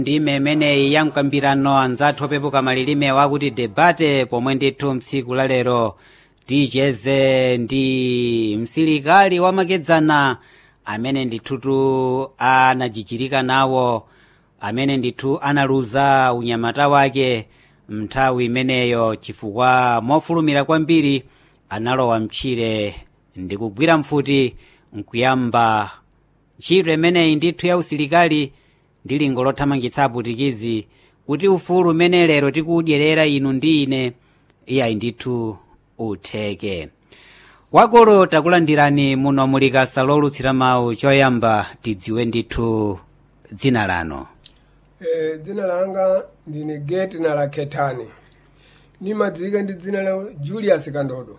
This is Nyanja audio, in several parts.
ndime imeneyi ya mkambirano anzathu opepuka malilime wakuti debate pomwe ndithu mtsiku la lero ticheze ndi msilikali wamakedzana amene ndithutu anajichirika nawo amene ndithu analuza unyamata wake mnthawi imeneyo chifukwa mofulumira kwambiri analowa mtchire ndi kugwira mfuti nkuyamba ntchito imeneyi ndithu ya usilikali ndi lingo lothamangitsa aputikizi kuti ufulu umene lero tikuudyerera inu ndi ine iyayi ndithu utheke wakolo takulandirani muno mulikasa lolutsira mawu choyamba tidziwe ndithu dzina lanu Eh, dzina langa ndine geti na la ketani nimadziwika ndi dzina la julius kandodo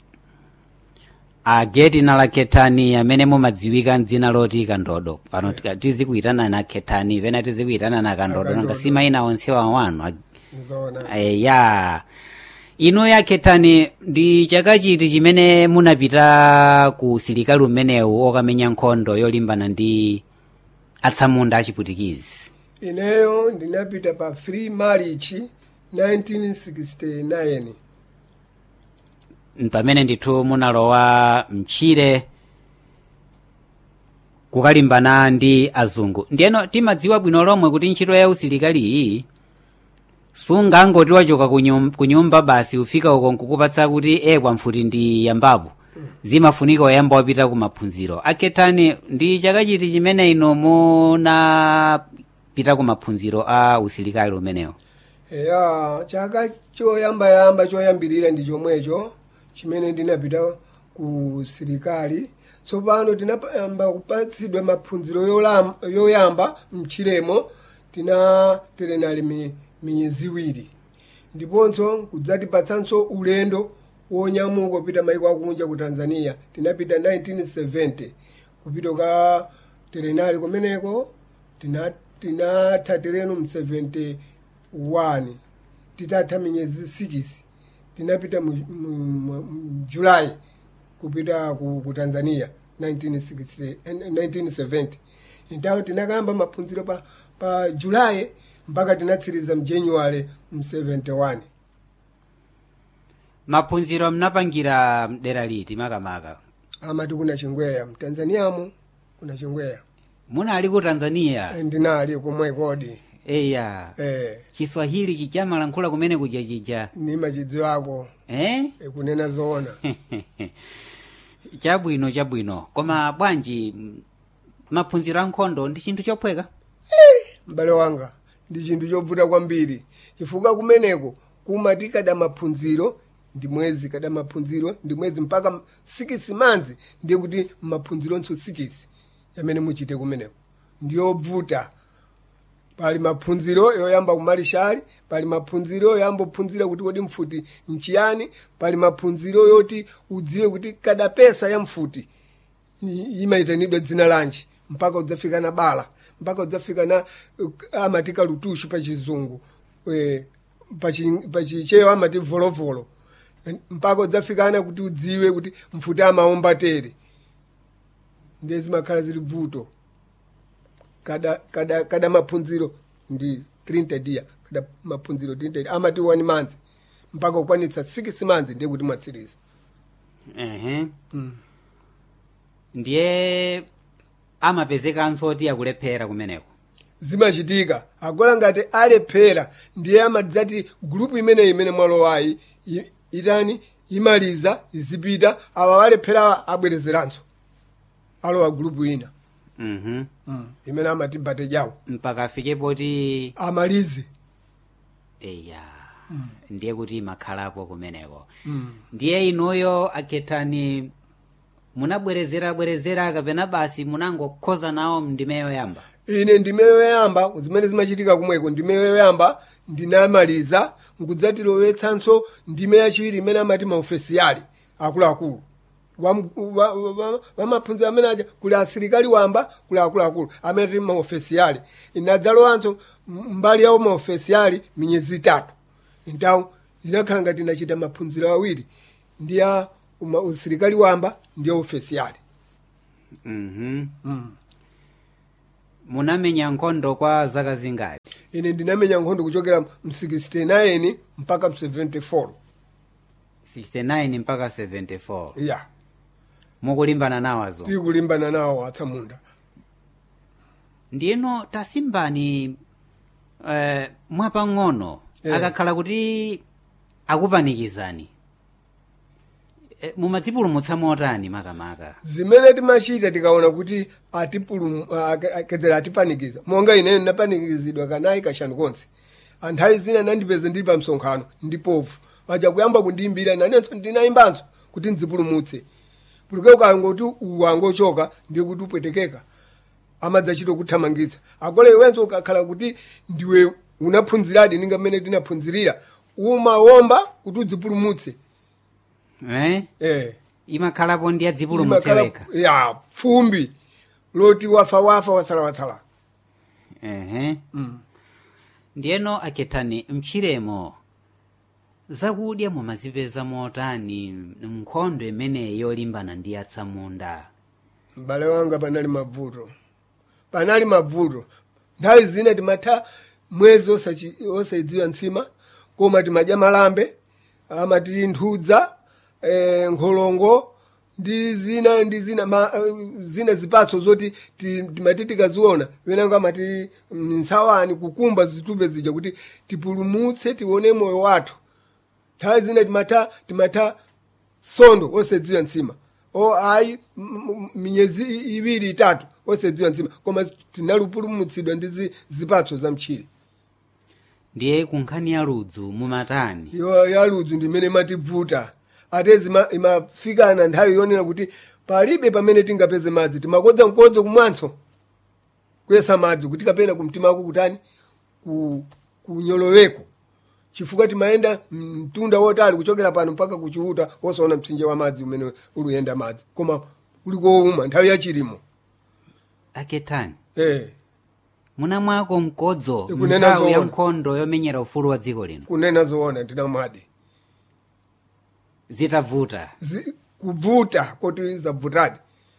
ageti nala ketani amene mumadziwika mdzina loti kandodo pano tika- tizikuyitana na ketani pena tizikuyitana na kandodo Kandodo. nanga simayina onsewa wanu nzona Eh, ya inu ya ketani ndi chaka chiti chimene munapita ku usilikali umenewu okamenya nkhondo yolimbana ndi atsamunda achiputikizi ineyo ndinapita pa free march 1969 pamene ndithu munalowa mtchire kukalimbana ndi azungu ndiyeno timadziwa bwino lomwe kuti ntchito ya usilikali iyi sungangoti wachoka ku nyum- ku nyumba basi ufika uko nkukupatsa kuti e kwamfuti ndi yambapo zimafunika oyamba wapita ku maphunziro akhetani ndi chaka chiti chimene ino munapita ku maphunziro a usilikali umenewo eya chaka choyambayamba choyambirira ndi chomwecho chimene ndinapita ku silikali tsopano tinayamba kupatsidwa maphunziro yolam- yoyamba mchiremo tina terenali mi, miyezi iwiri ndiponso kudzatipatsanso ulendo wonyamuka kupita maiko akunja ku tanzania tinapita 1970 kupita ka terenali kumeneko tina- tinatha tereno mu 71 titatha miyezi 6 tinapita mu, mu, mu, mu julai kupita ku, ku tanzania 1960, eh, 1970 intawo tinakamba maphunziro pa, pa julai mpaka tinatsiriza mjanuary mu 71 maphunziro mnapangira mdera liti makamaka amati kuna chingweya mtanzaniamo kuna chingweya munali ku tanzania Eh, ndinali komwe kodi eya eh, chiswahili chichamalankhula kumene kuja chija ni machidziwako eh? eh, kunena zoona chabwino chabwino koma bwanji m- maphunziro a nkhondo ndi chinthu chophweka m'bale wanga ndi chinthu chovuta kwambiri chifukwa kumeneko kumati kada maphunziro ndi mwezi kada maphunziro ndi mwezi mpaka sikisi manzi ndiye kuti maphunzironso sikisi yamene muchite kumeneko ndiyovuta pali maphunziro yoyamba kumalishali pali maphunziro yoyamba kuphunzira kuti kodi mfuti nchiyani pali maphunziro yoti udziwe kuti kada pesa ya mfuti i- imaitanidwa dzina lanji mpaka udzafika na bala mpaka udzafika na uh, amati kalutushu pa chizungu eh, pachi- pachichewa amati volovolo Eh, mpaka udzafikana kuti udziwe kuti mfuti amaomba tere ndiye zimakhala zili vuto kada, kada, kada maphunziro ndi 30 dia kada maphunziro 30 dia amati one month mpaka ukwanitsa 6 months ndiye kuti mwatsiriza ehe ndiye amapezekanso oti akulephera kumeneko zimachitika agola ngati alephera ndiye amadzati gulupu imeneyi imene mwalowayi i- itani imaliza izipita awa walephera abwerezeranso alowa gulupu ina mhm imene amati bate jawo mpaka afike poti amalize eya ndiye kuti imakhalapo kumeneko ndiye inuyo akhethani munabwerezera bwerezera kapena basi munangokhoza nawo ndimeyo yamba ine ndimeyo yoyamba zimene zimachitika kumweko ndimeyo yoyamba ndinamaliza nkudzatilowetsanso ndime yachiwiri imene amati maofesiyali akuluakulu wamaphunziro amene aja kuli asilikali wamba kuli akuluakulu amene tili maofesiyali inadzalowanso m- mbali yawo maofesiyali minyezi itatu ntawo zinakhala ngati inachita maphunziro awiri ndi ya uma- usilikali wamba ndi ya ofesiyali mhm munamenya nkhondo kwa zaka zingati ine ndinamenya nkhondo kuchokera mu 69 mpaka mu 74 69 mpaka 74 ya mukulimbana nawazo tikulimbana nawo atsamunda ndiyeno tasimbani eh, mwapang'ono Eh. akakhala kuti akupanikizani eh, mumadzipulumutsa motani makamaka zimene timachita tikaona kuti atipulum- a- akedzera atipanikiza monga ine ndapanikizidwa kanayi kashanu konse anthawi zina nandipeze ndili pa msonkhano ndipofu aja kuyamba kundiyimbira nanenso ndinayimbanso kuti ndzipulumutse pulike ukangoti uwangochoka ndiye kuti upwetekeka amadzachita kuthamangitsa akole iwenso ukakhala kuti ndiwe unaphunziradi ninga mmene tinaphunzirira umawomba kuti udzipulumutse eh? eh. imakhalapo ndi adzipulumutse Imakhala- wekha ya fumbi loti wafa wafa watsala watsala ehe ndiyeno akethani mchiremo zakudya mumazipeza motani nkhondo imeneyi yolimbana ndi atsamunda m'bale wanga panali mavuto panali mavuto nthawi zina timatha mwezi osachi- osayidziwa ntsima koma timadya malambe amati nthudza eh, nkholongo ndi zina ndi zina ma, eh, zina zipatso zoti ti- timati tikaziona wenango amati mm, nsawani kukumba zitupe zija kuti tipulumutse tione moyo wathu nthawi zina timatha timatha sondo osadziwa ntsima o ayi m- m- minyezi i- iwiri itatu osadziwa ntsima koma tinalupulumutsidwa ndi zi- zipatso za mtchire ndiye kunkhani ya ludzu mumatani yo yaludzu ndimene imativuta atezi ima- imafikana nthawi yonena kuti palibe pamene tingapeze madzi timakodza mkodzo kumwanso kuyesa madzi kuti kapena kumtimako kutani ku, kunyoloweko chifukwa timayenda mtunda wotali kuchokera pano mpaka kuchiuta wosaona mtsinje wa madzi umene uluyenda madzi koma uli kowuma nthawi yachilimo akethani eh, munamwako mkodzo Ikunena nthawi ya zoona. nkhondo yomenyera ufulu wa dziko lino kunena zoona ndinamwadi zitavuta Zi- kuvuta koti zavutadi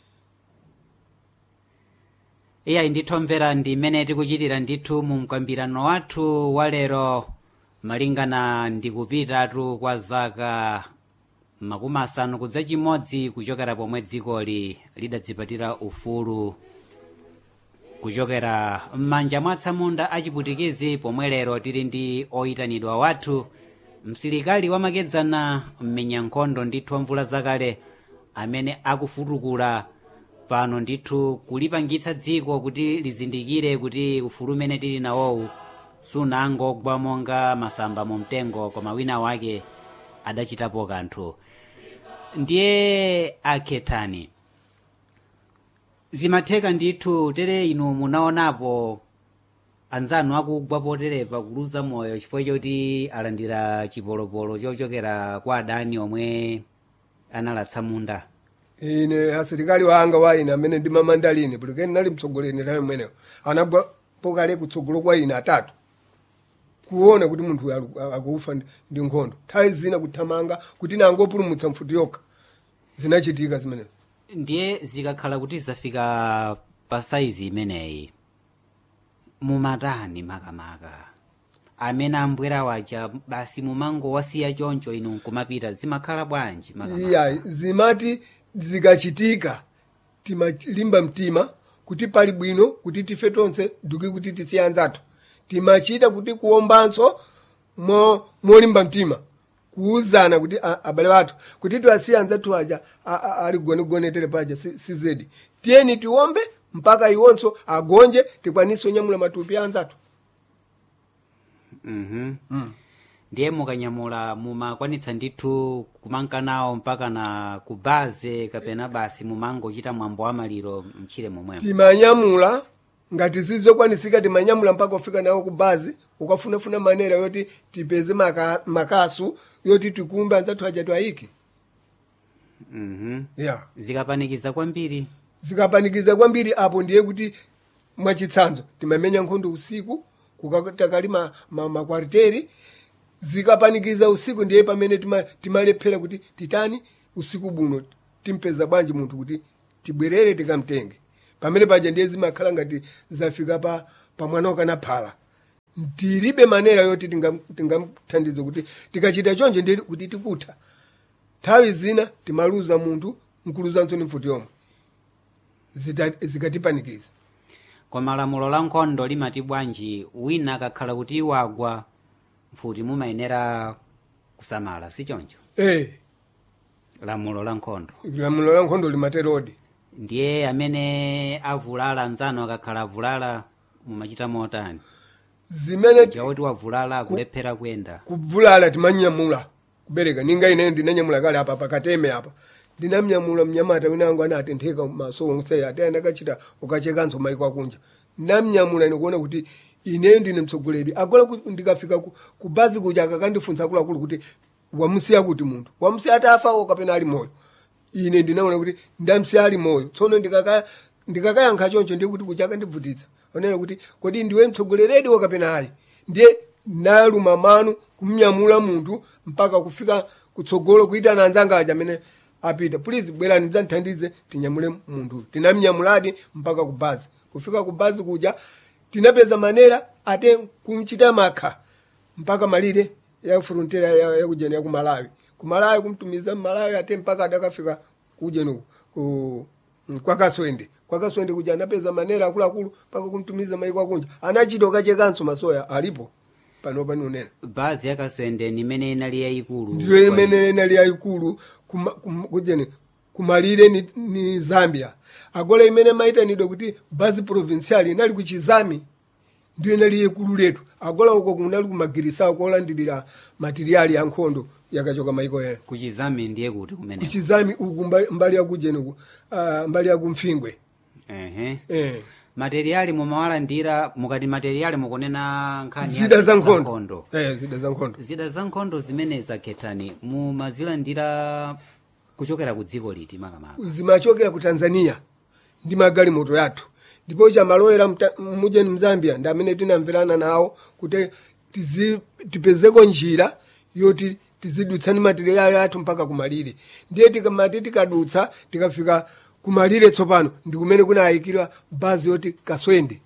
iyayi ndithu mvera ndi imene tikuchitira ndithu mu mkambirano wathu wa lero malingana ndi kupitatu kwa zaka makumi asanu kudza chimodzi kuchokera pomwe dzikoli lidadzipatira ufulu kuchokera m'manja mwa atsamunda achiputikizi pomwe lero tili ndi oyitanidwa wathu msilikali wamakedzana mmenya nkhondo ndithu wa mvula zakale amene akufutukula pano ndithu kulipangitsa dziko kuti lizindikire kuti ufulu umene tili nawowu sunangogwa monga masamba mu mtengo koma wina wake adachitapo kanthu ndiye akhethani zimatheka ndithu tere inu munaonapo anzanu akugwa poterepa kuluza moyo chifukwa choti alandira chipolopolo chochokera kwa adani omwe analatsa munda ine asilikali wanga wa ine amene ndimamandalini pulikeni nali mtsogoleri nthawi mweneyo anagwa pokale kutsogolo kwa ine atatu kuona kuti munthu uyu alu- akufa ndi- ndi nkhondo nthawi zina kuthamanga kuti nangopulumutsa mfuti yokha zinachitika zimenezo ndiye zikakhala kuti zafika pa saizi imeneyi mumatani makamaka amene ambwera waja basi mumango wasiya choncho inu nkumapita zimakhala bwanji makamaka iya zimati zikachitika timalimba mtima kuti pali bwino kuti tife tonse duki kuti tisiye anzathu timachita kuti kuwombanso mo- molimba mtima kuuzana kuti a- abale wathu kuti tiwasiye anzathu aja a- a- ali gonegonetere paja si si zedi tiyeni tiwombe mpaka iwonso agonje tikwanise onyamula matupi a anzathu Mhm. ndiye mukanyamula mumakwanitsa ndithu kumanka nawo mpaka na kubaze kapena basi mumangochita mwambo wa maliro mchire momwemo timanyamula ngati zizokwanisika timanyamula mpaka ufika nawo ku bazi ukafunafuna manera yoti tipeze maka, makasu yoti tikumbe anzathu aja twayiki Mhm. yeah. zikapanikiza kwambiri zikapanikiza kwambiri apo ndiye kuti mwachitsanzo timamenya nkhondo usiku kukatakali ma, ma, makwariteri zikapanikiza usiku ndiye pamene tima- timalephera kuti titani usiku buno timpeza bwanji munthu kuti tibwerere tikamtenge pamene paja ndiye zimakhala ngati zafika pa pamwana ukanaphala tilibe manera yoti tingam- tingamthandize kuti tikachita chonje ndi kuti tikutha nthawi zina timaluza munthu nkuluzanso ni mfuti yomwe Zita- zikatipanikiza koma lamulo la nkhondo limati bwanji wina akakhala kuti wagwa mfuti mumayenera kusamala si choncho eh lamulo la nkhondo lamulo la nkhondo limaterodi ndiye amene avulala anzanu akakhala avulala mumachita motani zimene chakuti wavulala akulephera kuyenda kuvulala timanyamula kubereka ninga ine ndinanyamula kale apa pakateme apa ndinamnyamula mnyamata wina wangu anatentheka maso onse ate andakachita ukachekanso maiko akunja ndamnyamula nikuona kuti ine ndine mtsogoleri agola ku- ndikafika ku, ku bazi kuja akakandifunsa akuluakulu kuti wamusiya kuti munthu wamusiya atafa o kapena ali moyo ine ndinaona kuti ndamsiya ali moyo tsono ndikaka ndikakayankha choncho ndiye kuti kuja akandivutitsa onena kuti kodi ndiwe mtsogoleredi wo kapena ayi ndiye naluma manu kumnyamula munthu mpaka kufika kutsogolo kuitana anzanga aja amene apita please bwerani dzandithandize tinyamule munthu tinamnyamuladi mpaka ku bazi kufika ku bazi kuja tinapeza manera ate kumchita makha mpaka malire ya frontera ya, ya kujeni ya ku malawi ku malawi kumtumiza mmalawi ate mpaka adakafika kujeni ku kwakaswende kwakaswende kuja anapeza manera akuluakulu mpaka kumtumiza maiko akunja anachita ukachekanso masoya alipo panopa niunena bazi yakaswende nimene inali yayikulu ndiyo imene inali yayikulu kuma- kum- kujeni kumalire ni, ni zambia agola imene maitanidwa kuti bazi provincial inali ku chizami ndiyo inali yayikulu letu agola uko kunali kumagirisa kolandilira materiali ya nkhondo yakachoka maiko ena kuchizami ndiye kuti kumene kuchizami uku mba- mbali yakujeni uku ah, mbali yakumfingwe ehe eh. materiali mumawalandira mukati materiali mukunena nkhani ya zida za nkhondo eh, zida za nkhondo zida za nkhondo zimene zakhetani mumazilandira kuchokera ku dziko liti makamaka zimachokera ku tanzania ndi magalimoto yathu ndipo chamalowera mta- mujeni mzambia ndi amene tinamverana nawo kuti tizi- tipezeko njira yoti tizidutsani materiali athu mpaka kumalire ndiye tikamati tikadutsa tikafika kumalire tsopano ndi kumene kunayikidwa bazi yoti kaswende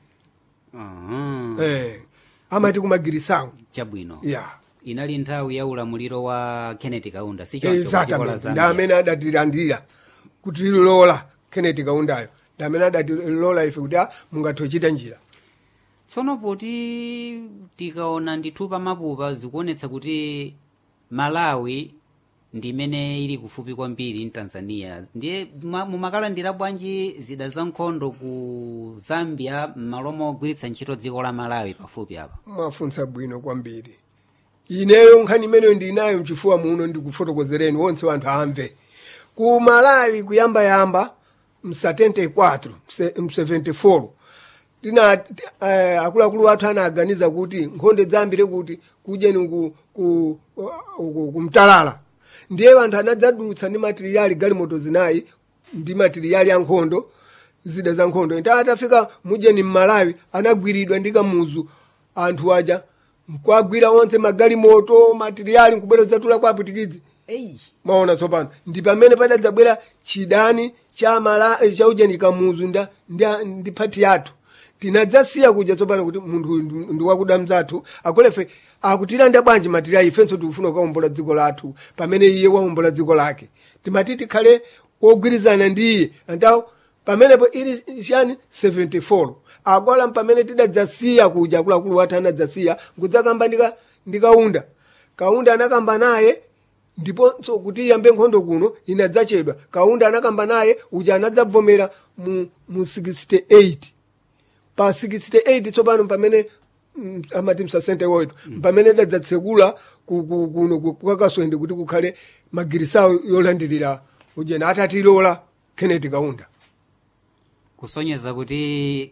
Aha. eh, amati kumagirisawo chabwino ya inali nthawi ya ulamuliro wa kenneth kaunda si choncho ku dziko la exactamente ndi zambia amene adatilandira kutilola kenneth kaundayo ndi amene adatilola ife kuti ah, mungathe kuchita njira tsono poti tikaona ndithu pamapupa zikuonetsa kuti malawi ndi imene ili kufupi kwambiri ndi tanzania ndiye ma- mumakalandira bwanji zida za nkhondo ku zambia m'malo mogwiritsa ntchito dziko la malawi pafupi apa mwafunsa bwino kwambiri ineyo nkhani imeneyo ndinayo mchifuwa muno ndikufotokozereni wonse wanthu amve ku malawi kuyambayamba msa 74 mse- m 74 tina eh, akuluakulu athu anaganiza kuti nkhonde dzambire kuti kujeni ku, ku, ku, ku mtalala ndiye anthu anadzadulutsa ndi matiriyali galimoto zinayi ndi matiriyali ya nkhondo zida za nkhondo nta atafika mujeni mmalawi anagwiridwa ndi kamuzu anthu aja nkwagwira onse magalimoto matiriyali nkubwera zatula kwa aputikidzi Ei. maona tsopano ndi pamene padadzabwera chidani cha mala eh, cha ujeni kamuzu nda ndi, ndi phati yathu tinadzasiya kuja tsopano kuti munthu uyu ndi- ndi wakuda mzathu akolefe akutilanda bwanji matiriyali ifenso tikufuna kuwombola dziko lathu pamene iye wawombola dziko lake timati tikhale wogwirizana ndi iye antawo pamenepo ili chani 74 akola pamene tidadzasiya kuja akuluakulu wathu anadzasiya nkudzakamba ndika ndikaunda kaunda anakamba naye ndiponso kuti iyambe nkhondo kuno inadzachedwa kaunda anakamba naye uja anadzabvomera mu, mu 68 pa 68 tsopano pamene mm, amati msasente woyito pamene dadzatsekula ku- ku- kuno ku- kwakaswende kuti kukhale magirisawo yolandirira ujena atatilola kenneth kaunda kusonyeza kuti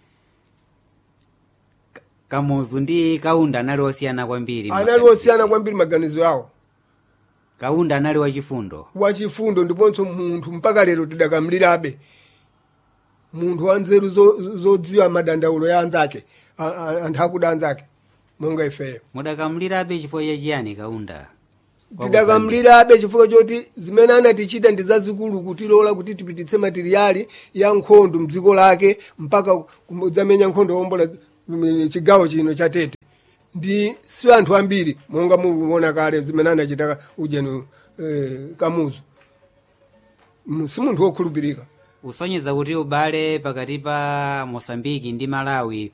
Ka- kamuzu ndi kaunda anali osiyana kwambiri anali osiyana kwambiri maganizo yawo kaunda anali wachifundo wachifundo ndiponso munthu mpaka lero tidakamlirabe munthu wa nzeru zo- zodziwa madandaulo ya anzake a- a- anthu akuda anzake monga ifeyo mudakamlirabe chifukwa chachiyani kaunda tidakamlirabe chifukwa choti zimene anatichita ndi zazikulu kutilola kuti tipititse materiali ya nkhondo mdziko lake mpaka kudzamenya nkhondo wombola mm, chigawo chino cha tete ndi si anthu ambiri monga mukuona kale zimene anachita ujeni eh, kamuzu Mm, si munthu wokhulupirika usonyeza kuti ubale pakati pa mosambiki ndi malawi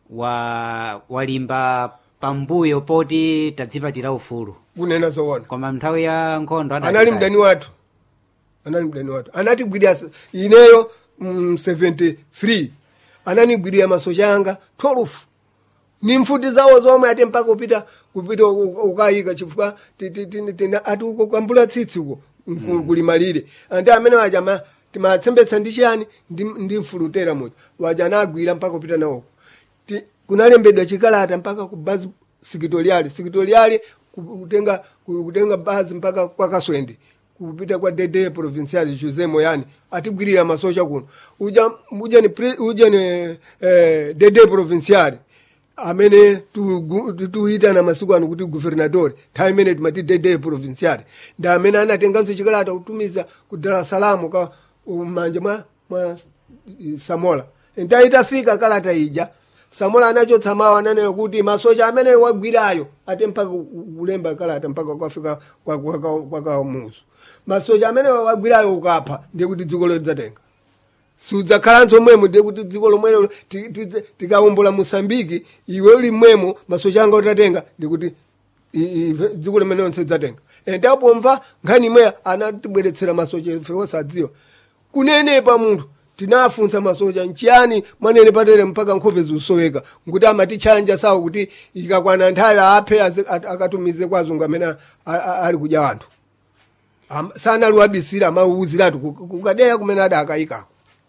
wa walimba pambuyo poti tadzipatira ufulu kunena zoona koma nthawi ya nkhondo adachita- anali mdani wathu anali mdani wathu anatigwirira s- ineyo mm, 73 ananigwirira masocha anga 12 ni mfuti zawo zomwe ati mpaka upita kupita u- u- ukayika chifukwa ti- ti- ti- tina- ati uko kwambula tsitsi uko nku- kulimalire andi amene waja ma- timatsembetsa ndi chiyani ndi, ndi mfulutera muja waja anagwira mpaka kupita nawoko Ti- kunalembedwa chikalata mpaka ku bazi sikitoriali sikitoriali kutenga kutenga bazi mpaka kwa kaswende kupita kwa dede provincial jose moyani atigwirira masocha kuno uja uja ni pri- uja ni eh, dede provincial amene tugu- tu- tuitana masiku ano kuti guvernador nthawi imene timati dede provincial ndi amene anatenganso chikalata kutumiza ku dar es salaam ka manja mwa, mwa eh, samola nthawi itafika kalata ija samola anachotsa mawu ananena kuti masocha amene wagwirayo ate mpaka kulemba kalata mpaka kwafika kwa- kwa- kwa- kwa kamuzu masocha amene wagwirayo ukapha ndiye kuti dziko lidzatenga sudzakhalanso mmwemo ndiye kuti dziko lomwelo ti- ti- tikawombola mosambiki iwe uli mmwemo masocha anga utatenga ndikuti i- i- dziko limene lonse lidzatenga endapomva nkhani imweya anatibweretsera masocha ife osadziwa kunenepa munthu tinafunsa masocha nchiyani mwanene patere mpaka nkhope ziusoweka nkuti amatitchanja sawo kuti ikakwana nthawi aphe azi- at- akatumize kwa azungu amene a- a- ali kudya anthu Am- sanaliwabisira amauuziratu kukadeya kumene adakayikako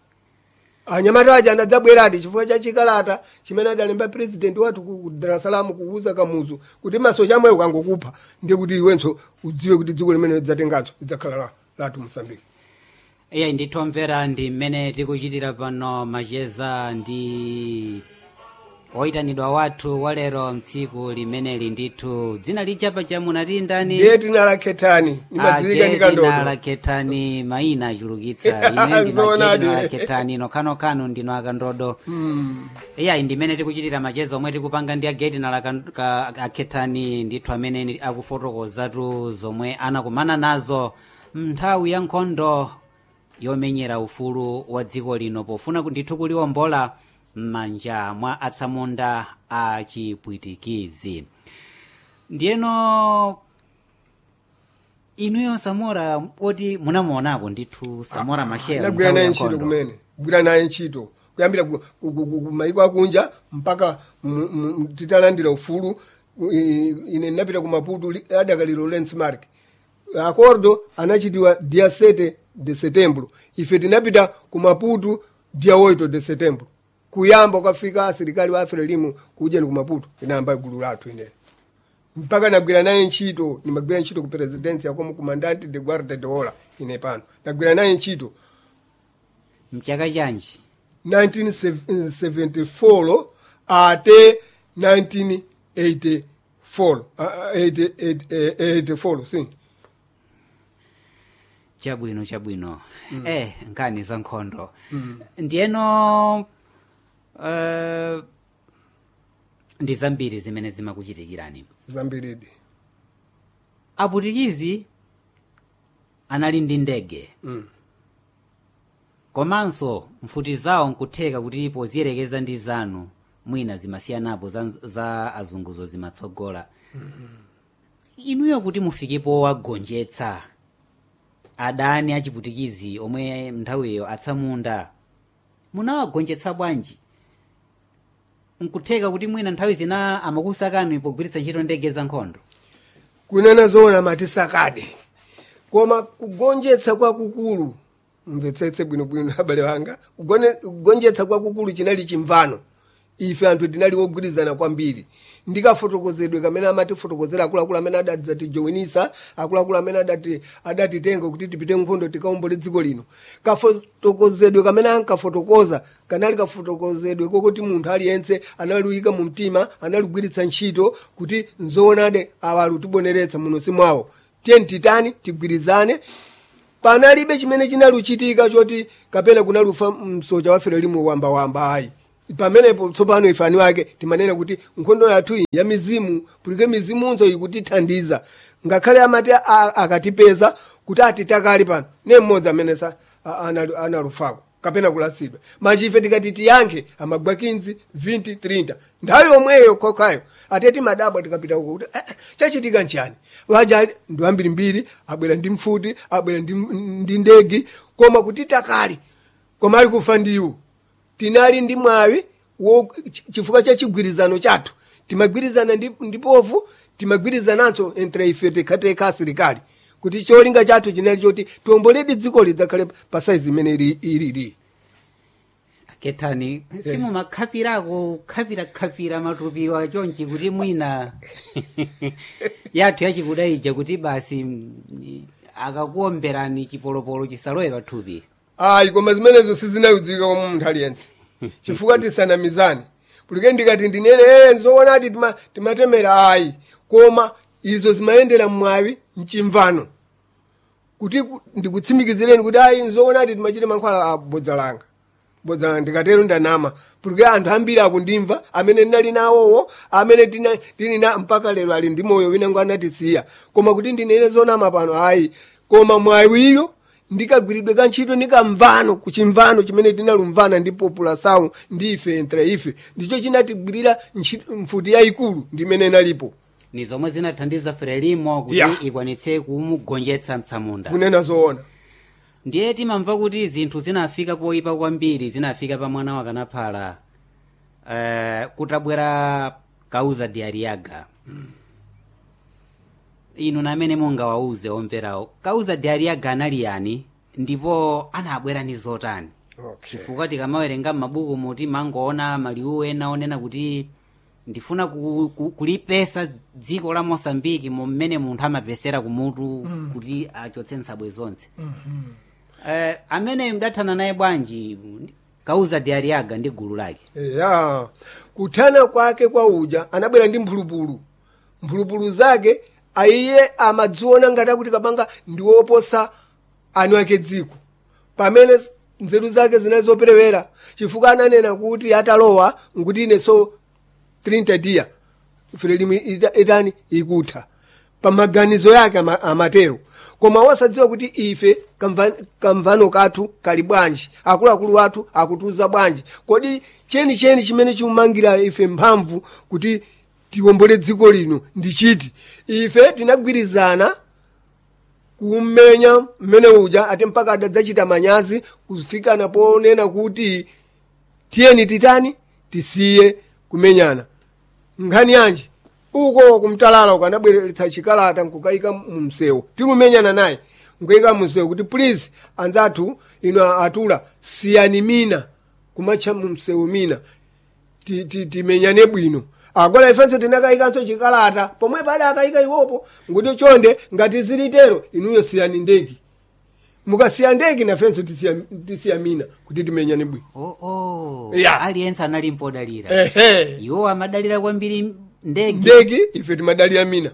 anyamata aja anadzabweradi chifukwa cha chikalata chimene adalemba president wathu ku ku dar es salaam kuuza kamuzu kuti masocha amweyo kangokupha ndiye kuti iwenso udziwe kuti dziko limene lidzatenganso lidzakhala la- lathu mosambiki iye ndithomvera ndi mmene tikuchitira pano macheza ndi oyitanidwa wathu walero mtsiku limeneli ndithu dzina lijapa chamunati ndani ndiye tinalakhethani nimadziwika ndi kandodo lakhetani mayina achulukitsa ine Zoonadi. ndinalakhethani nokhanokano ndino akandodo iyayi ndimene tikuchitira macheza omwe tikupanga ndi ageti nalakhethani ndithu amene ni- akufotokozatu zomwe anakumana nazo mnthawi ya nkhondo yomenyera ufulu wa dziko lino pofuna ku- ndithu kuliwombola m'manja mwa atsamunda a chipwitikizi ndiyeno inuyo samora oti munamuonako ndithu samora machel nagwira nthawi naye ya ntchito nkhondo. kumene kugwira naye ntchito kuyambira ku- ku- ku- ku- kumayiko akunja mpaka mu- mu- titalandira ufulu i- ine ndinapita ku maputo li- adakaliro lensmark acordo anachitiwa dia 7 de setembro ife tinapita ku maputo dia 8 de setembro kuyamba ukafika asilikali wa afrelimu kujeni ku maputo inayamba gulu lathu ineyo mpaka nagwira naye ntchito nimagwira ntchito ku presidency yakomo comandante de guarda de ola ine pano nagwira naye ntchito mchaka chanji 1974 ate 1984 ah, ah, 80 80 eh, 84 si chabwino chabwino eh nkhani za nkhondo ndiyeno uh, ndi zambiri zimene zimakuchitikirani zambiridi aputikizi anali ndi ndege Mm. komanso mfuti zawo nkutheka kuti poziyerekeza ndi zanu mwina zimasiyanapo za, za azunguzo zimatsogola inuyo kuti mufikepo wagonjetsa adani achiputikizi omwe nthawiyo atsamunda munawagonjetsa bwanji nkutheka kuti mwina nthawi zina amakusakani pogwiritsa ntchito ndege za nkhondo kunena zoona matisakade koma kugonjetsa kwakukulu mvetsetse bwinobwino abale wanga Kugone- kugonjetsa kwakukulu chinali chimvano ife anthu tinali wogwirizana kwambiri ndikafotokozedwe kamene amatifotokozera akuluakulu amene adatijoinisa akuluakulu amene adati adatitenga kuti tipite nkhondo tikaombole dziko lino kafotokozedwe kamene ankafotokoza kanali kafotokozedwe kokuti munthu aliyense analiyika mu mtima analigwiritsa ntchito kuti nzoonade awa alutiboneretsa muno simwawo tiyeni titani tigwirizane panalibe chimene chinaluchitika choti kapena kunalufa msocha wafero limwe wambawamba ayi pamenepo tsopano ifani wake timanena kuti nkhondo yathu iyi ya mizimu pulike mizimunso ikutithandiza ngakhale amati a- akatipeza kuti atitakali pano ne mmodzi amene sa a- analu- analufako kapena kulasidwa machife tikati tiyankhe amagwa 15 20 30 nthawi yomweyo kokhayo ateti madabwa tikapita uko kuti eh, eh, chachitika nchani waja ndi ambirimbiri abwera ndi mfuti abwera ndi, ndi ndegi koma kuti takali koma ali kufa ndiwo tinali ndi mwawi wo ch- chifukwa cha chigwirizano chathu timagwirizana ndi, ndi povu timagwirizananso entre ife tekhateka asilikali kuti cholinga chathu chinali choti tiomboledi dziko lidzakhale pa saizi imene ili- ilili akethani simumakhapirako kukhapirakhapira matupiwa chonchi kuti mwina yathu yachikuda ija kuti basi mm, akakuomberani chipolopolo chisalowe pathupi ayi koma zimenezo sizinaludzika kwa munthu aliyense chifukwa tisanamizane pulike ndikati ndinene ee zoonadi tima- timatemera ayi koma izo zimayendera mwawi mchimvano kuti ku- ndikutsimikizireni kuti ayi nzoonadi timachite mankhwala a bodza langa bodza langa ndikatero ndanama pulike anthu ambiri akundimva amene ndinali nawowo amene tina- tili na mpaka lero ali ndi moyo winango anatisiya koma kuti ndinene zonama pano ayi koma mwawiyo ndikagwiridwe ka ntchito ndikamvano kuchimvano chimene tinalumvana ndi populasawu ndi ife entre ife ndicho chinatigwirira ntchito- mfuti yayikulu ndimene inalipo ni zomwe zinathandiza frelimo kuti Ya. ikwanitse kumugonjetsa mtsamunda kunena zoona ndiye timamva kuti zinthu zinafika poyipa kwambiri zinafika pa mwana wakanaphala uh, kutabwera kauza diariaga inu namene mungawauze omverawo kauza diariaga anali yani ndipo anabwera ni zotani okay. chifukwa tikamawerenga m'mabuku muti mangoona maliwu ena onena kuti ndifuna ku, ku, kulipesa dziko la mosambiki mmene munthu amapesera kumutu mm. kuti achotse nsabwe zonse mm-hmm. eh, amene mdathana naye bwanji kauza diariaga ndi gulu lake ya kuthana kwake kwa uja anabwera ndi mphulupulu mphulupulu zake aiye amadziona ngati akuti kabanga ndiwoposa anu ake dziko pamene nzeru zake zinali zoperewera chifukwa ananena kuti atalowa nkuti ine so 30 dia frelimu ita- itani ikutha pamaganizo yake ama- amatero koma wasadziwa kuti ife kamva- kamvano kathu kali bwanji akuluakulu athu akutiuza bwanji kodi chenicheni chimene chikumangira ife mphamvu kuti tiwombole dziko lino ndi chiti ife tinagwirizana kummenya mmene uja ati mpaka adadzachita manyazi kufikana ponena kuti tiyeni titani tisiye kumenyana nkhani yanji uko kumtalala uko anabweretsa chikalata nkukayika mumsewu tilumenyana naye nkuyika mumsewu kuti please anzathu ino atula siyani mina kumatcha mumsewu mina ti- ti- timenyane bwino agola ifenso tinakayikanso chikalata pomwe pali akayika iwopo nguti chonde ngati zilitero inuyo siyani ndegi mukasiya ndegi nafenso tisiya, tisiya mina kuti timenyane bwino oh, oh. Ya. aliyense anali mpodalira ehe iwo amadalira kwambiri ndege ndegi ife timadalira mina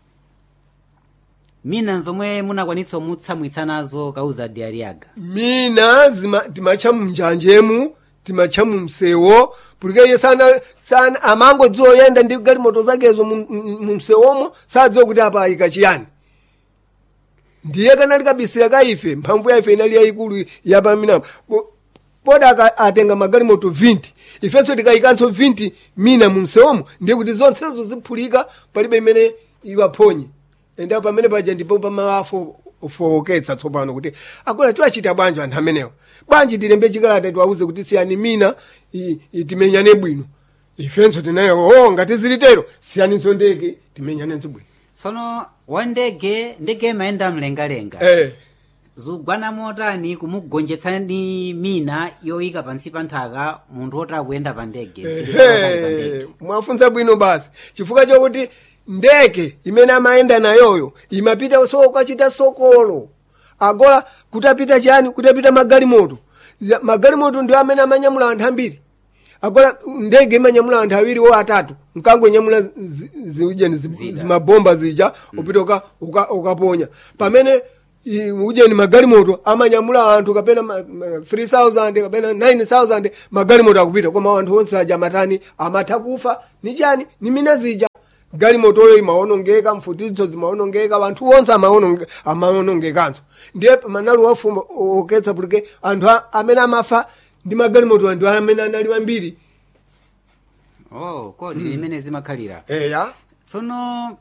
mina zomwe munakwanitsa mutsamwitsa nazo kauza diariaga mina zima timatcha mnjanjemu timatcha mumsewo pulike iye sana, sana amangodziwa oyenda ndi galimoto zakezo mu- mu- mumsewomo sadziwa kuti apa ayika chiyani ndiye kanali kabisira ka ife mphamvu ya ife inali yayikulu yapaminapo poda aka- atenga magalimoto 20 ifenso tikayikanso 20 mina mumsewomo ndiye kuti zonsezo ziphulika palibe imene iwaphonye enda pamene paja ndipo pamafo ofowoketsa tsopano kuti akola tiwachita bwanji anthu amenewo bwanji tilembe chikalata tiwauze kuti siyani mina i- i- timenyane bwino ifenso tinayo o ngati zilitero siyaninso ndege timenyanenso bwino tsono wa ndege ndege imayenda mlengalenga eh. zugwana motani kumugonjetsani mina yoyika pansi pa nthaka munthu oti akuyenda pa ndege zilitero kali pa ndege. Ehe, mwafunsa bwino basi chifukwa chokuti ndege imene amayenda nayoyo imapita so kachita sokolo agola kutapita chani kutapita magalimoto Ya- magalimoto ndio amene amanyamula anthu ambiri agola ndege imanyamula anthu awiri wo atatu nkangonyamula zi- ziujeni zi- Zida. zimabomba zija upita uka- uka- ukaponya pamene i- ujeni magalimoto amanyamula anthu kapena ma- ma- 3000 kapena 9000 magalimoto akupita koma anthu onse aja amatani amatha kufa ni chani ni mina zija galimotoyo imaonongeka mfutizo zimaonongeka wanthu onse amaononge- amaonongekanso ndiye manali wafuma oketsa pulike anthu a- amene amafa ndi magalimoto anthu amene anali ambiri oh kodi limene zimakhalira eya tsono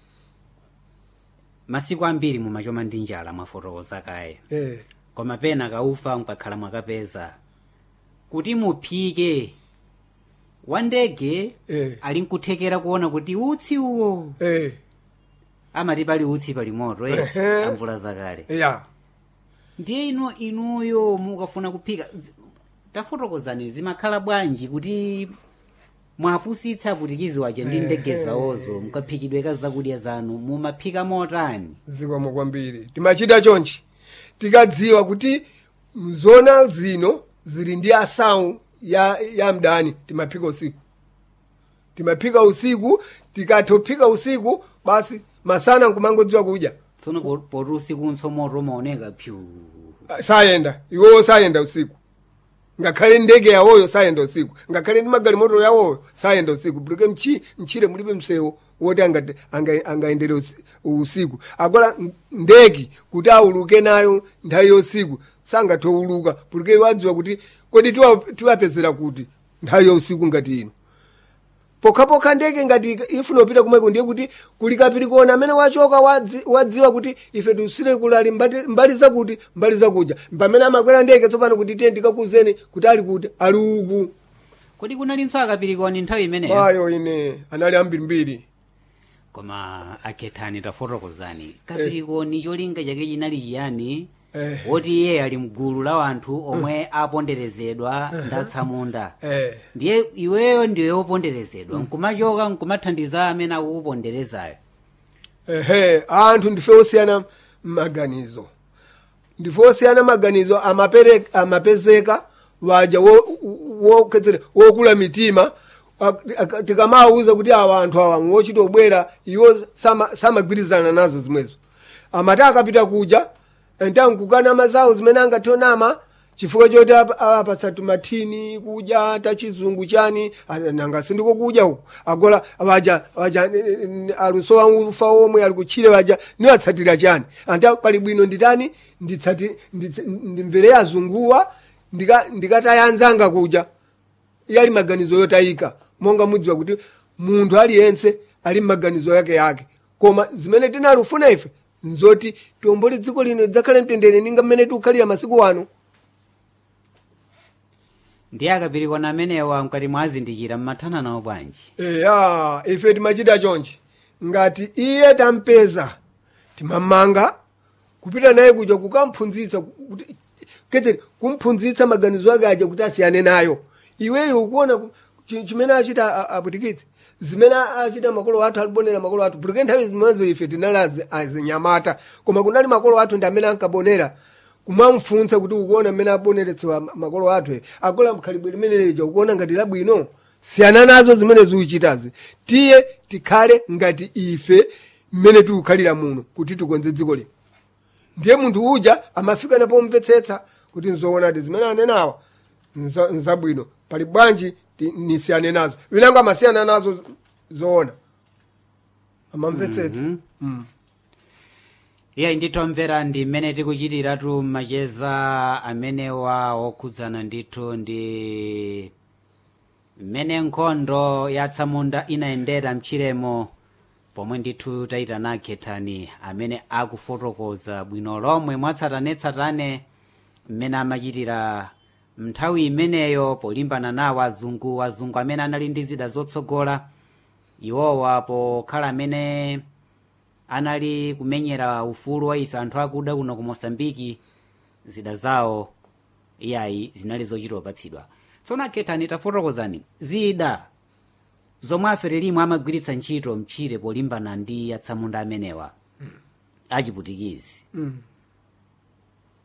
masiku ambiri mumachoma ndi njala mwafotokoza kaye eh. koma pena kaufa mukakhala mwakapeza kuti muphike wa ndege Eh. ali nkuthekera kuona kuti utsi uwo Eh. amati pali utsi pali moto eh Ehe. amvula zakale ya ndiye ino inuyo mukafuna kuphika zi- tafotokozani zimakhala bwanji kuti mwapusitsa putikizi waja ndi ndege zawozo mukaphikidweka zakudya zanu mumaphika motani zikomo kwambiri timachita chonchi tikadziwa kuti zona zino zili ndi asawu ya, ya mdani timaphika usiku timaphika usiku tikatophika usiku basi masana nkumangodziwa kudya tsono po- poti usikunso moto umaoneka pyu Ah, sayenda iwowo sayenda usiku ngakhale ndege yawoyo sayenda usiku ngakhale ndi magalimoto yawoyo sayenda usiku pulike mchi mchire mulibe msewu woti angate- anga- angaendere usi- usiku akola m- ndege kuti auluke nayo nthawi yausiku sangatowuluka pulike wadziwa kuti kodi tiwa- tiwapezera kuti nthawi ya usiku ngati ino pokhapokha ndege ngati ifuna upita kumweko ndiye kuti kulikapiri kuona amene wachoka wadzi- wadziwa kuti ife tusire kulali mbati- mbali zakuti mbali zakuja pamene amakwera ndege tsopano kuti tiye ndikakuzeni kuti ali kuti ali uku kodi kunalinso akapirikoni nthawi imeneyo mayo ine anali ambirimbiri koma akhethani tafotokozani kapirikoni cholinga chake chinali chiyani Eh. woti iye ali mgulu la wanthu omwe aponderezedwa ndatsamunda eh. ndiye iweyo ndiwe woponderezedwa nkumachoka nkumathandiza amene akukuponderezayo ehe anthu ndife osiyana maganizo ndife osiyana maganizo amapere- amapezeka waja wo- wo- kedzere wokula mitima ak- ak- tikamawuza kuti awa anthu awa ngochita obwera iwo sama- samagwirizana nazo zimwezo amati akapita kuja ntankukana mazawo zimene angationama chifukwa choti ap- apatsa tumathini kudya tachizungu chani ah, nanga sindiko kudya uku agola waja waja eh, eh, aluso wa ufa omwe ali kutchire waja niwatsatira chani anta pali bwino nditani nditsati nditse- ndimvere azunguwa ndika- ndikatayanzanga kuja yali maganizo yotayika monga mudziwa kuti munthu aliyense ali maganizo yake yake koma zimene tinalufuna ife nzoti tiombole dziko lino lidzakhale mtendere ninga mmene tikukhalira masiku ano ndiye akapirikoni amenewa mkati mwazindikira mmathana nawo bwanji eya ife timachita chonchi ngati iye tampeza timamanga kupita naye kuja kukamphunzitsa kuti kedzeri kumphunzitsa maganizo ake aja kuti asiyane nayo iweyo ukuona ku- chi- chimene achita a- aputikitsi zimene achita makolo athu alibonera makolo athu pulike nthawi zimenezo ife tinali azi- azinyamata koma kunali makolo athu ndi amene ankabonera kumamfunsa kuti ukuona mmene aboneretsewa ma- makolo athu e. agola mkhalibwe limene lija ukuona ngati labwino siyana nazo zimene zikuchitazi tiye tikhale ngati ife mmene tikukhalira muno kuti tikonze dziko lino ndiye munthu uja amafika napomvetsetsa kuti nzoonadi zimene anenawa nza- nzabwino pali bwanji ti- nisiyane nazo winango amasiyana nazo zoona amamvetsetsa mm. iye nditomvera ndi mmene tikuchitiratu macheza amenewa okhudzana ndithu ndi mmene nkhondo yatsamunda inayendera mchiremo pomwe ndithu tayitana akhethani amene akufotokoza bwino lomwe mwatsatanetsatane mmene amachitira mnthawi imeneyo polimbana nawo azungu azungu amene anali ndi zida zotsogola iwowa pokhala amene anali kumenyera ufulu wa ife anthu akuda kuno ku mosambiki zida zawo iyayi zinali zochita opatsidwa tsono akhethani tafotokozani zida zomwe aferelimu amagwiritsa ntchito mchire polimbana ndi atsamunda amenewa achiputikizi Mm.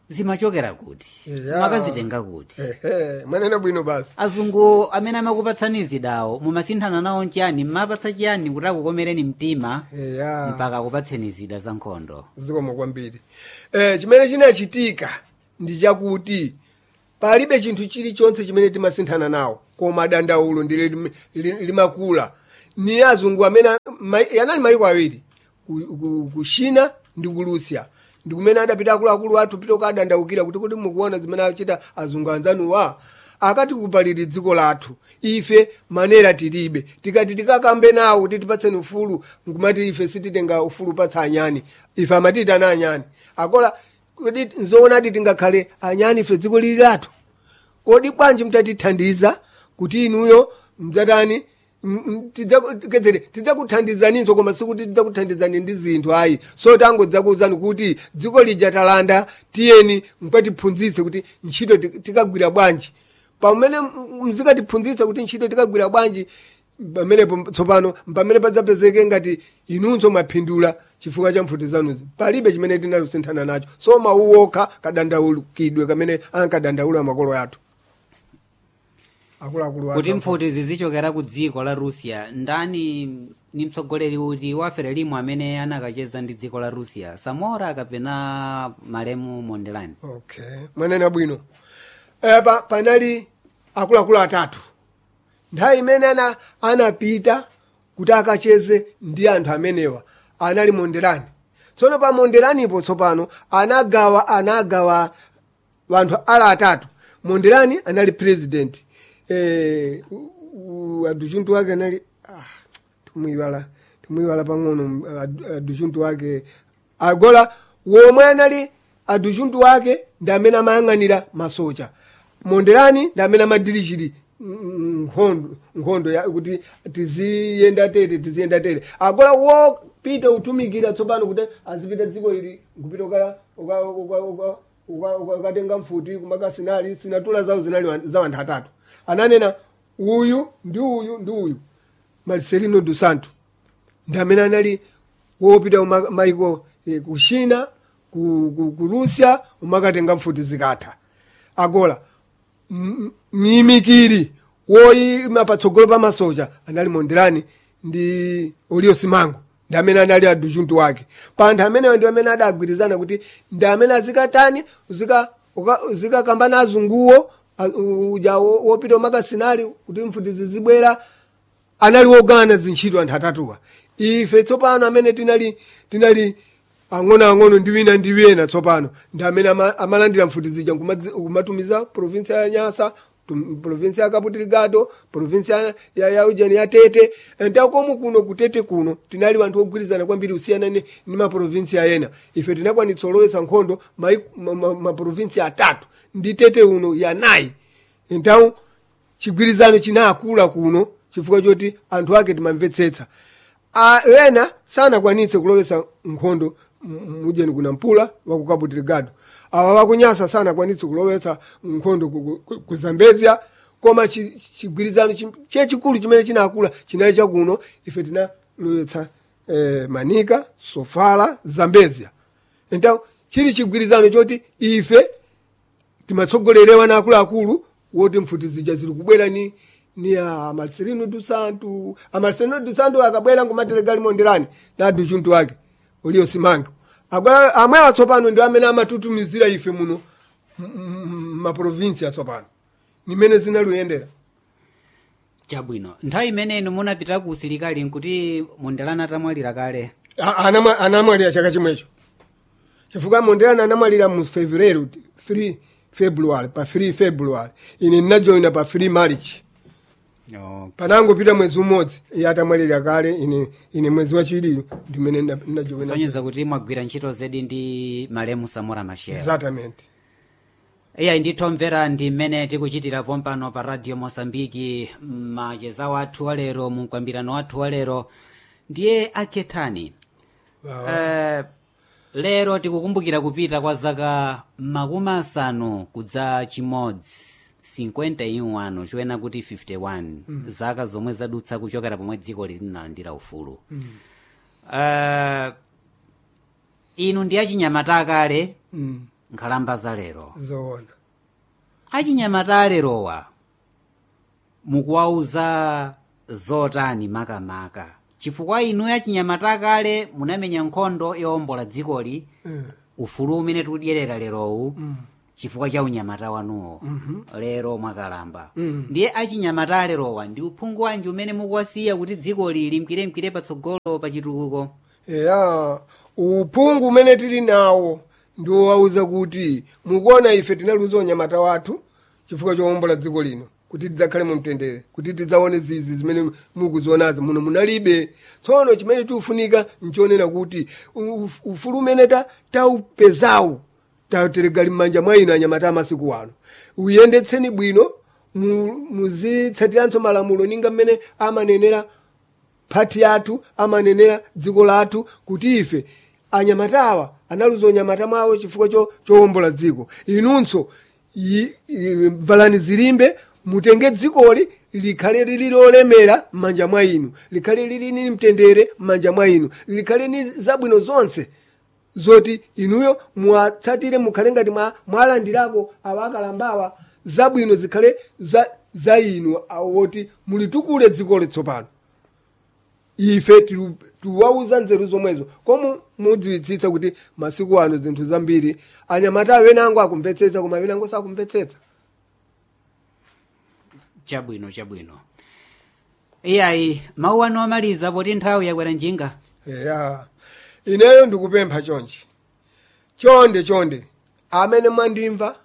zimachokera kuti Yeah. mwakazitenga kuti ehe mwanena bwino basi azungu amene amakupatsani zidawo mumasinthana nawo nchiyani mmapatsa chiyani kuti akukomereni mtima eya mpaka akupatseni zida za nkhondo zikomo kwambiri eh, chimene chinachitika ndi chakuti palibe chinthu chilichonse chimene timasinthana nawo koma dandaulo ndile lim- li- limakula ni azungu amene mai- yanali maiko awiri ku, ku, ku china ndi ku russia ndi kumene adapita akuluakulu athu pita kadandaukira kuti kuti mukuona zimene achita azungu anzanuwa akati kupaliri dziko lathu ife manera tilibe tikati tikakambe nawo kuti tipatseni ufulu nkumati ife sititenga ufulu patsa anyani ife amatiyitana anyani akola kodi nzoonadi tingakhale anyani ife dziko lili lathu kodi bwanji mtatithandiza kuti inuyo mdzatani m- m- tidzaku- kedzere tidzakuthandizaninso koma sikuti tidzakuthandizani ndi zinthu ayi so tangodzakuwuzani kuti dziko lija talanda tiyeni mukatiphunzitse kuti ntchito ti- tikagwira bwanji pamene m- mzikatiphunzitsa kuti ntchito tikagwira bwanji pamenepo tsopano pamene padzapezeke ngati inunso mwaphindula chifukwa cha mfuti zanuzi palibe chimene tinalusinthana nacho so mawu okha kadandaulukidwe kamene ankadandaula makolo athu akuluakulu athu. kuti mfuti zizichokera ku dziko la russia ndani ni mtsogoleri uti wa frelimo amene anakacheza ndi dziko la russia samora kapena malemu mondelani okay mwanena bwino epa panali akuluakulu atatu nthawi imene ana anapita kuti akacheze ndi anthu amenewa anali monderani tsono pa monderanipo tsopano anagawa anagawa wanthu ala atatu monderani anali president eh, u- u- aduchuntu wake anali ah, tikumwiwala tikumwiwala pang'ono ad- aduchuntu wake agola womwe anali aduchuntu wake ndi amene amayang'anira masocha monderani ndi amene amadirishiri nkhondo nkhondo ya kuti tiziyenda tete tiziyenda tete agola wopita utumikira tsopano kuti azipita dziko ili nkupita uka- uka- uka- uka- uka- uka- ukatenga mfuti kumakasinali sinatula zawo zinali wa- za wanthu atatu ananena uyu ndi uyu ndi uyu marcelino dos santo ndi amene anali wopita uma- maiko eh, ku china ku, ku, ku russia umakatenga mfuti zikatha agola m- miyimikiri woyima patsogolo pa masocha anali monderani ndi olio simango ndi amene anali aduchuntu wake pa anthu amenewa ndi amene adagwirizana kuti ndi amene azikatani uzika- uka- uzikakambana azunguwo a- u- uja wo- wopita umakasinali kuti mfuti zizibwera anali wogana zintchito anthu atatuwa ife tsopano amene tinali tinali ang'onoang'ono ndi wina ndi wina tsopano ndi amene ama- amalandira mfuti zija nkumadzi- kumatumiza provinsia ya nyasa tum- provinsia ya cabo delgado provinsia ya- ya, ya ujeni ya tete ntakomu kuno kutete kuno tinali wanthu ogwirizana kwambiri kusiyana ni, ni maprovinsia ena ife tinakwanitsa olowesa nkhondo maprovinsia ma, ma, maprovinsia atatu ndi tete uno yanayi entawu chigwirizano chinakula kuno chifukwa choti anthu ake timamvetsetsa A- ena sanakwanitse kulowesa nkhondo m- mujeni kuna mpula wa ku cabo delgado awa wakunyasa sanakwanitse kulowesa nkhondo ku- ku- ku- ku zambezia koma chi- chigwirizano chi- chechikulu chimene chinakula chinali chakuno ife tinalowetsa eh, manika sofala zambezia enta chili chigwirizano choti ife timatsogolerewa na akuluakulu woti mfuti zija zili kubwera ni ni a marcelino dos santo a marcelino dos santo akabwera ngumatelegali monderani na aduchuntu wake ulio simango Agwa- amwe atsopano ndi amene amatutumizira ife muno m- m- maprovinsi atsopano nimene zinaluyendera chabwino nthawi imeneyi munapita ku usilikali nkuti mondelani atamwalira kale A- anamwa- anamwalira chaka chimwecho chifukwa monderani anamwalira mu fevereru 3 february pa 3 february ine ndinajoina pa 3 march oh. panangopita mwezi umodzi iye atamwalira kale ine ine mwezi wachiwiri ndimene najoina kusonyeza kuti mwagwira ntchito zedi ndi malemu samora machel exactamente iya ndithomvera ndi mmene tikuchitira pompano pa radio mosambiki macheza wathu walero mumkwambirano wathu walero ndiye akhethani Wow. Eh, lero tikukumbukira kupita kwa zaka makumi asanu kudza chimodzi 51 choyena kuti 51 zaka zomwe zadutsa kuchokera pomwe dziko linalandira ufulu Eh, inu ndi achinyamata akale Mm. nkhalamba za lero zoona achinyamata alerowa mukuwauza zotani makamaka chifukwa inu achinyamata akale munamenya nkhondo yowombola dzikoli Eh, ufulu umene tikudyerera lerowu chifukwa cha unyamata wanuwo lero mwakalamba ndiye achinyamata alerowa ndi uphungu wanji umene mukuwasiya kuti dzikoli limkwiremkwire patsogolo pa chitukuko eya uphungu umene tili nawo ndiwowauza kuti mukuona ife tinaluza unyamata wathu chifukwa chowombola dziko lino kuti tidzakhale mu mtendere kuti tidzaone zizi zimene mukuzionazi muno munalibe tsono chimene tikufunika nchionera kuti u- ufulu umene ta- taupezawu tateregali m'manja mwa inu anyamata amasiku ano uyendetseni bwino mu- muzitsatiranso malamulo ninga mmene amanenera phati yathu amanenera dziko lathu kuti ife anyamatawa analuza unyamata mwawo chifukwa cho- chowombola dziko inunso yi- i- valani zilimbe mutenge dzikoli likhale lili lolemera m'manja mwa inu likhale lili ni mtendere m'manja mwa inu likhale ni zabwino zonse zoti inuyo mwatsatire mukhale ngati mwa- mwalandirako awa akalambawa zabwino zikhale za, za inu awoti mulitukule dziko litsopano ife tilu- tiwauza nzeru zomwezo komu mudziwitsitsa kuti masiku ano zinthu zambiri anyamata awenango akumvetsetsa koma awenango sakumvetsetsa chabwino chabwino iyayi mawu anu amaliza poti nthawi yakwera njinga eya ineyo ndikupempha chonchi chonde chonde amene mwandimva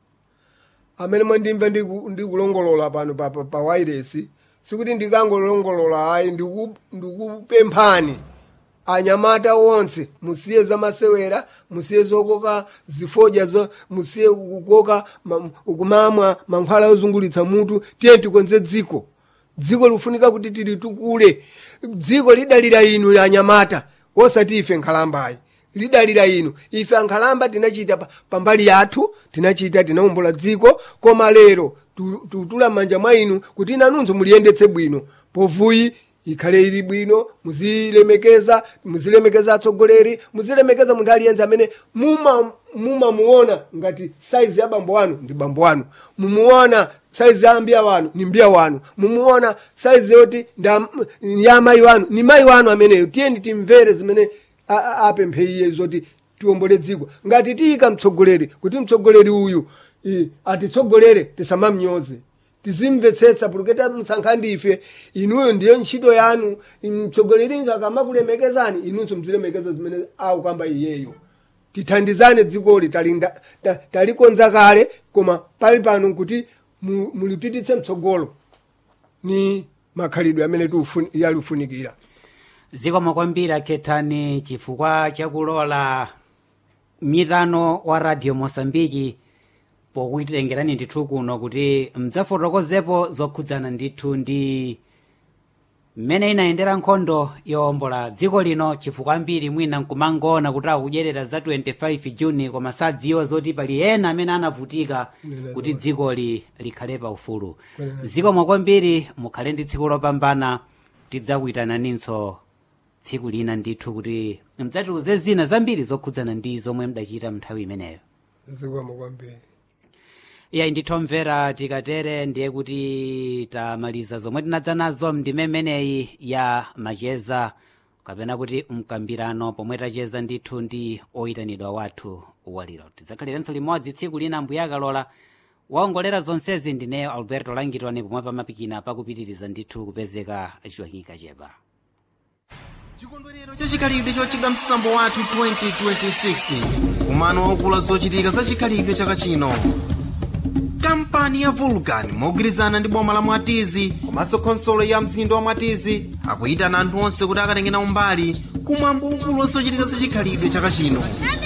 amene mwandimva ndiku- ndikulongolola pano pa, pa, pa wairesi sikuti ndikangolongolola ayi ndiku- ndikupemphani anyamata onse musiye zamasewera musiye zokoka zifodya zo musiye kukoka ma- kumamwa mankhwala ozungulitsa mutu tiye tikonze dziko dziko lifunika kuti tilitukule dziko lidalira inu anyamata osati ife nkhalambayi lidalira inu ife ankhalamba tinachita pa- pambali yathu tinachita tinawombola dziko koma lero tu- tutula m'manja mwa inu kuti nanunso muliyendetse bwino povuyi ikhale ili bwino muzilemekeza muzilemekeza atsogoleri muzilemekeza munthu aliyense amene muma mumamuona ngati saizi ya bambo wanu ndi bambo wanu mumuona saizi ya mbiya wanu ni mbiya wanu mumuona saizi yoti nda- ya mayi wanu ni mayi wanu ameneyo tiyeni timvere zimene a- a- apemphe iye zoti tiwombole dziko ngati tiyika mtsogoleri kuti mtsogoleri uyu i, atitsogolere tisamamnyoze tizimvetsetsa puluketa msankha ndife inuyo ndiyo ntchito yanu mtsogolerinso akamakulemekezani inunso mzilemekeza zimene akukamba iyeyo tithandizane dzikoli talinda- ta- talikonza kale koma pali pano kuti mu- mulipititse mtsogolo ni makhalidwe amene tiufuni- yalifunikira zikomo kwambiri akhethani chifukwa chakulola mitano wa radio mosambiki pokutitengerani ndithu kuno kuti mdzafotokozepo zokhudzana ndithu ndi mmene inayendera nkhondo yowombola dziko lino chifukwa ambiri mwina nkumangoona kuti akudyerera za 25 juni koma sadziwa zoti pali ena amene anavutika kuti dzikoli likhale pa ufulu zikomo kwambiri mukhale ndi tsiku lopambana tidzakuyitananinso tsiku lina ndithu kuti mdzatiuze zina zambiri zokhudzana ndi zomwe mdachita mnthawi imeneyo zikomo kwambiri iyayi ndithomvera tikatere ndiye kuti tamaliza zomwe tinadza nazo mndime imeneyi ya macheza kapena kuti mkambirano pomwe tacheza ndithu ndi oyitanidwa wathu waliro tidzakhalirenso limodzi tsiku lina mbuya akalola waongolera zonsezi ndineyo alberto langitoni pomwe pamapikina pakupitiriza ndithu kupezeka chiwakika chepa chikondwerero chachikhalidwe chochedwa msambo wathu 2026 kumano waukulu zochitika za chikhalidwe chaka chino kampani ya vulcan mogwirizana ndi boma la mwatizi komanso khonsolo ya mzinda wa mwatizi akuyitana anthu onse kuti akatengena umbali kumwambo waukulu wazochitika za chikhalidwe chaka chino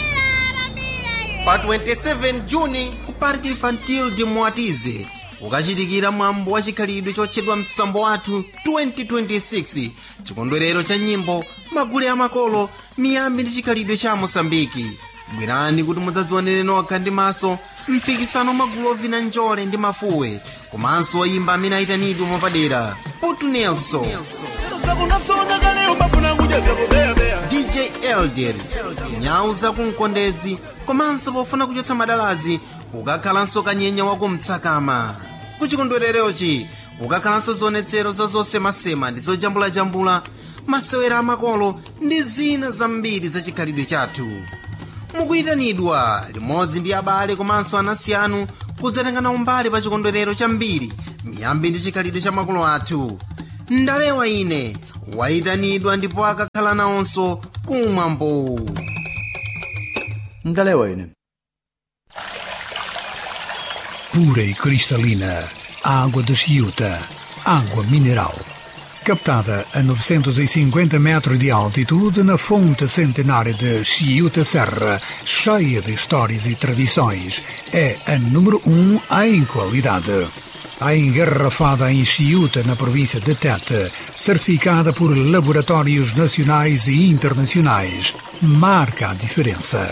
pa 27 juni ku park infantil de mwatizi ukachitikira mwambo wa chikhalidwe chotchedwa msambo wathu 2026 chikondwerero cha nyimbo magule amakolo miyambi ndi chikhalidwe cha mosambiki bwerani kuti mudzadzionere nokha ndi maso mpikisano magulu ovina njole ndi mafuwe komanso oyimba amene ayitanidwe mwapadera putu nelson dj elder nyau zakumkondedzi komanso pofuna kuchotsa madalazi kukakhalanso kanyenya wakumtsakama kuchikondwererochi kukakhalanso zionetsero za zosemasema ndi zojambulajambula masewera amakolo ndi zina zambiri za chikhalidwe chathu mukuyitanidwa limodzi ndi abale komanso anansi anu kudzatengana umbali pa chikondwerero chambiri miyambi ndi chikhalidwe cha makolo athu ndalewa ine wayitanidwa ndipo akakhala nawonso kumwambo ndalewa ine pura e cristalina, água de Chiuta, água mineral. Captada a 950 metros de altitude na fonte centenária de Chiuta Serra, cheia de histórias e tradições, é a número um em qualidade. A engarrafada em Chiuta, na província de Tete, certificada por laboratórios nacionais e internacionais, marca a diferença.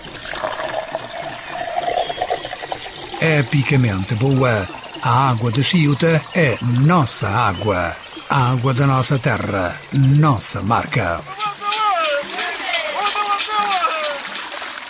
epicamente boa. A água de Chiuta é nossa água. A água da nossa terra, nossa marca.